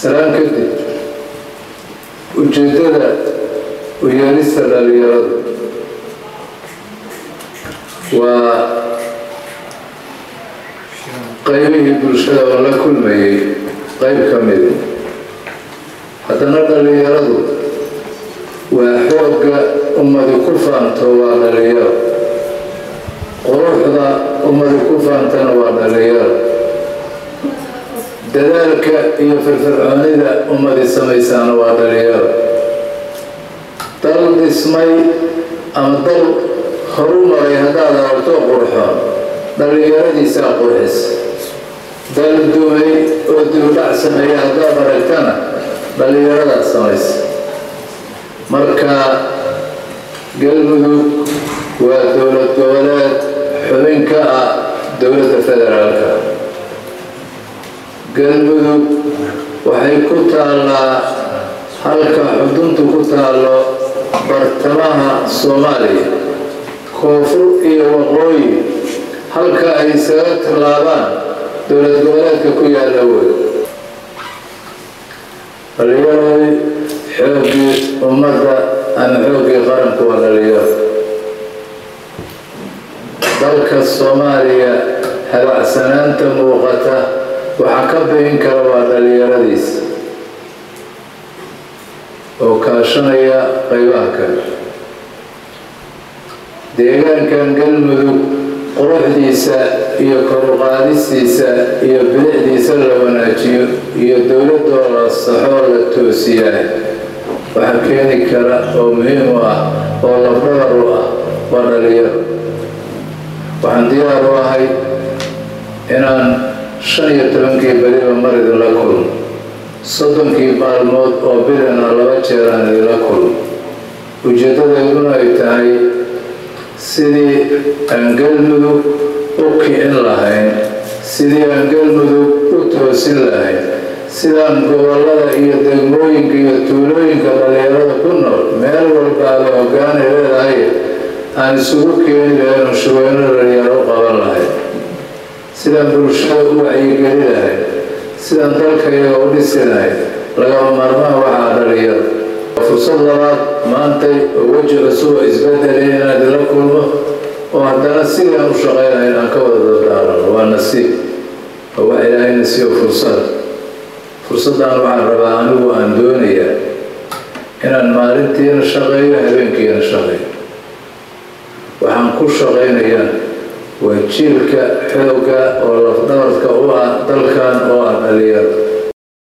salaan kadib ujeeddada u yeelista dhalinyaradu waa qaybihii bulshada oo la kulmayay qayb ka mida haddana dhalinyaradu waa xoogga ummadi ku faanto waa dhalinyaro quruxda ummadi ku faantana waa dhalinyaro dadaalka iyo firfircoonida ummadi samaysaana waa dhalinyaro dal dhismay ama dal horu maray haddaad aragto qurxoon dhalinyaradiisaa qurxis dal dumay oo dibudhac sameeya haddaad aragtana dhalinyaradaa samaysa marka galmudug waa dowlad goboleed xubin ka ah dowladda federaalka galmudug waxay ku taallaa halka xuduntu ku taallo bartamaha soomaaliya koonfur iyo waqooyi halka ay isaga tallaabaan dowlad goboleedka ku yaalla wey dhalinyaradi xooggii ummadda ama xooggii qaranku waa dhalinyaro dalka soomaaliya habacsanaanta muuqata waxaa ka bayin kara waa dhalinyaradiisa oo kaashanaya qaybaha kale deegaankan galmudug quruxdiisa iyo koruqaadistiisa iyo bilicdiisa la wanaajiyo iyo dowladoo la saxoo la toosiyaa waxaa keeni kara oo muhiim u ah oo labdhabar u ah waa dhalinyaro waxaan diyaar u ahay inaan shan iyo tobankii beriba mar idinla kulmo soddonkii maalmood oo bilina laba jeer aan idinla kulmo ujeeddadeeduna ay tahay sidii aan galmudug u kicin lahayn sidii aan galmudug u toosin lahayn sidaan gobollada iyo degmooyinka iyo tuulooyinka dhalinyarada ku nool meel walbaaba hoggaanay leedahay aan isugu keeni lahayn oo shuweyno dhalinyaro u qaban lahayn sidaan bulshada u wacyigeli lahayn sidaan dalka iyaga u dhisi lahayn lagama maarmaha waxaa dhalinyaro fursad labaad maantay oo weji cusub oo isbedelay inaan idinla kulmo oo haddana sidii aan u shaqaynahayn aan ka wada dardaarano waa nasiib oo wax ilaahay nasiibo fursada fursaddan waxaan rabaa anigu aan doonayaa inaan maalintiina shaqeeyo habeenkiina shaqeeyo waxaan ku shaqaynayaa waa jiilka xoogga oo lafdhabarka u ah dalkan oo ah dhalinyaro